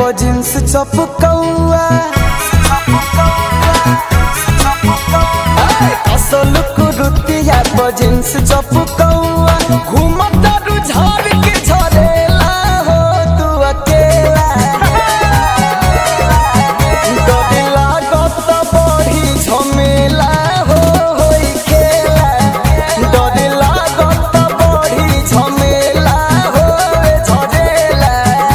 jeans चपकौआ असल कुरुतिया पर jeans चपकौआ घूमता रुझार के झरेला हो तू अकेला डरे लागत बड़ी झमेला हो होई खेला डरे लागत बड़ी झमेला हो झरेला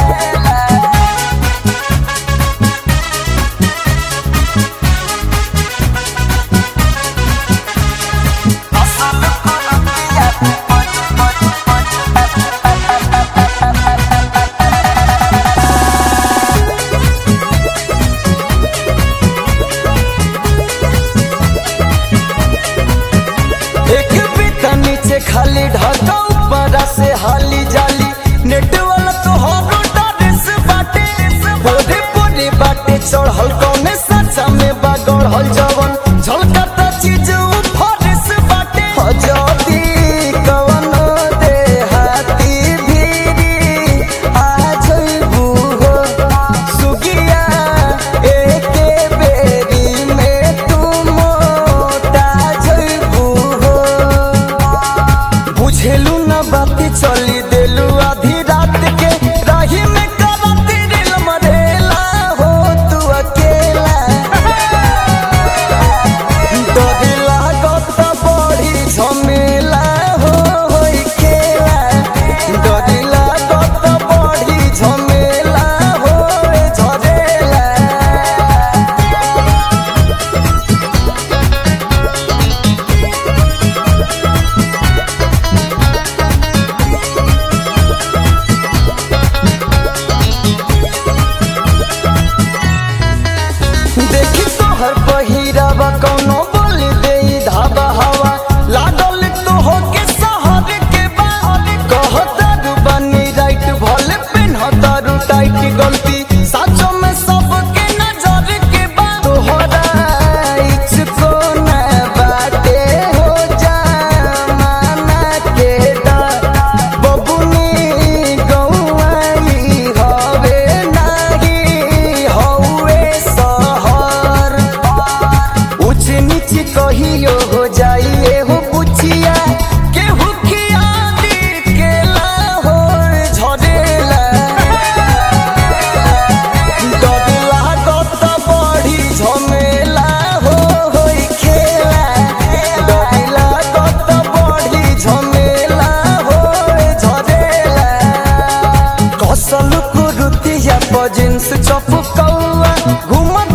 एक बीता नीचे खाली ढका ऊपर से हाली जाली नेट वाला तो हरो डारेस बाटे बोरे बोरे बाटे चढ़ल कौने सचा में बागड़ जवन झलकता चीज फरेस बाटे हजदी कवन दे हाथी भीरी आ जइबू हो सुगिया एके बेरी में तू मोटा जइबू हो बुझेलू न बाती चली देलू आधी रात के राही में करती दिल मरेला हो तू अकेला डरे लागत बड़ी झमेला हो होई खेला डरे लागत बड़ी झमेला हो झरेला देखी तोहर पहिरावा कौनो बोली दे धाबा हवा लागल तो हो के शहर के बाहर कहतारू बनी राइट भले पेन्हतारू टाइट गलती साचो में सबके नजर के बा तोहरा इचको न बाटे हो जामाना के डर बबुनी गौआई हवे नाही हौवे सहर ऊंच नीच कहियो हो जाइए हो पुछिया केहू खिया दी केला हो झरेला डर लागत बड़ी झमेला हो होई खेला डर लागत बड़ी झमेला हो झरेला कसल कुरुतिया पर जींस चपकौआ घूमत